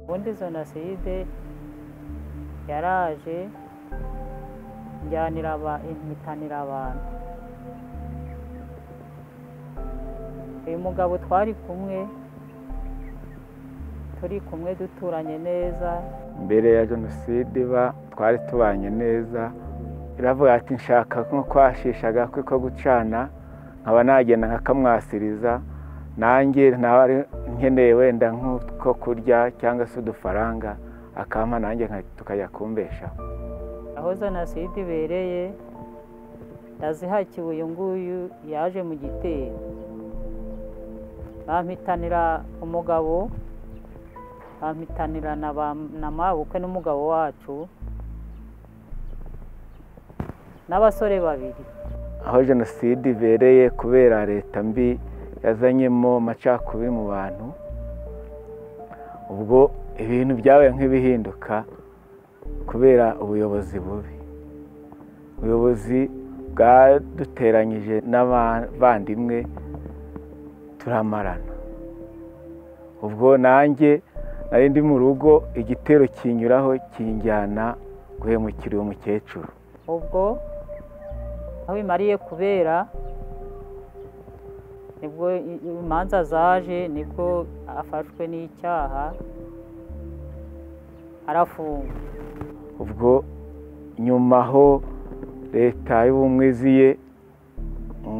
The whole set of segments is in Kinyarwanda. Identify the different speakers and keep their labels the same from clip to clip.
Speaker 1: ubundi jenoside yaraje njyanira aba nyitanira abantu uyu mugabo twari kumwe turi kumwe duturanye neza
Speaker 2: mbere ya jenoside iba twari tubanye neza iravuga ati nshaka nko kwashishaga kuko gucana nkaba nagenda nkakamwasiriza nanjye naba nkeneye wenda nk'utwo kurya cyangwa se udufaranga akampa nanjye tukajya kumbeshaho
Speaker 1: aho jenoside ibereye ndazihakiwe uyu nguyu yaje mu gitero bampitanira umugabo bampitanira na mabukwe n'umugabo wacu n'abasore babiri
Speaker 2: aho jenoside ibereye kubera leta mbi yazanyemo amacakubiri mu bantu ubwo ibintu byabaye nk'ibihinduka kubera ubuyobozi bubi ubuyobozi bwaduteranyije n'abavandimwe turamarana ubwo nanjye nari ndi mu rugo igitero kinyuraho kinjyana guhemukira uwo mukecuru
Speaker 1: ubwo aho bimariye kubera nibwo imanza zaje nibwo afashwe n'icyaha arafungwa
Speaker 2: ubwo nyuma ho leta y'ubumwizi ye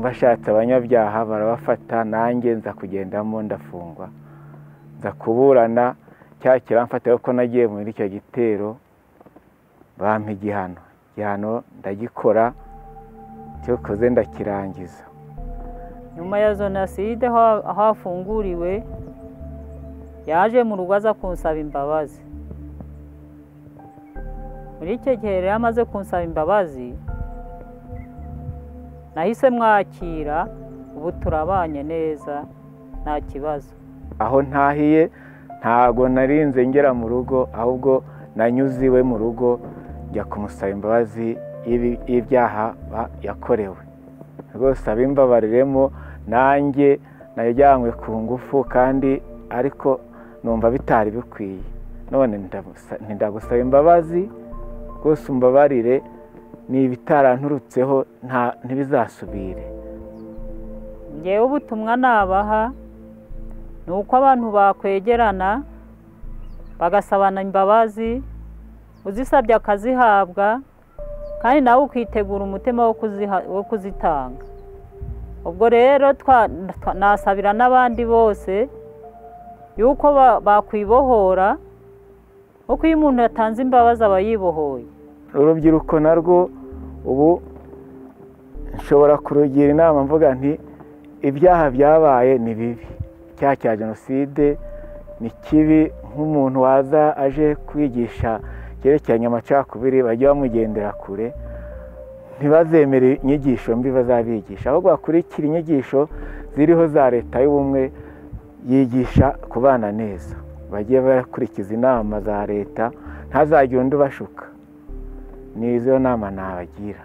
Speaker 2: bashatse abanyabyaha barabafata nanjye nza kugendamo ndafungwa nza kuburana cya kiramfata kuko nagiye muri icyo gitero bampa igihano igihano ndagikora cyo koze ndakirangiza
Speaker 1: nyuma ya jenoside aho afunguriwe yaje mu rugo aza kunsaba imbabazi muri icyo gihe rero amaze kunsaba imbabazi nahise mwakira ubu turabanye neza nta kibazo
Speaker 2: aho ntahiye ntago narinze ngera mu rugo ahubwo nanyuze iwe mu rugo njya kumusaba imbabazi y'ibyaha yakorewe rwose abimbabariremo nanjye najyanywe ku ngufu kandi ariko numva bitari bikwiye none ntidagusaba imbabazi rwose umbabarire ni ibitaranturutseho ntibizasubire
Speaker 1: ngewe ubutumwa nabaha ni uko abantu bakwegerana bagasabana imbabazi uzisabye akazihabwa kandi nawe ukitegura umutima wo kuzitanga ubwo rero nasabira n'abandi bose yuko bakwibohora kuko iyo umuntu yatanze imbabazi aba yibohoye
Speaker 2: urubyiruko narwo ubu nshobora kurugira inama mvuga nti ibyaha byabaye ni bibi icyaha cya jenoside ni kibi nk'umuntu waza aje kwigisha cyerekeranye amacakubiri bajya bamugendera kure ntibazemere inyigisho mbi bazabigisha ahubwo bakurikira inyigisho ziriho za leta y'ubumwe yigisha kubana neza bagiye bakurikiza inama za leta ntazagire undi ubashuka ni izo nama nabagira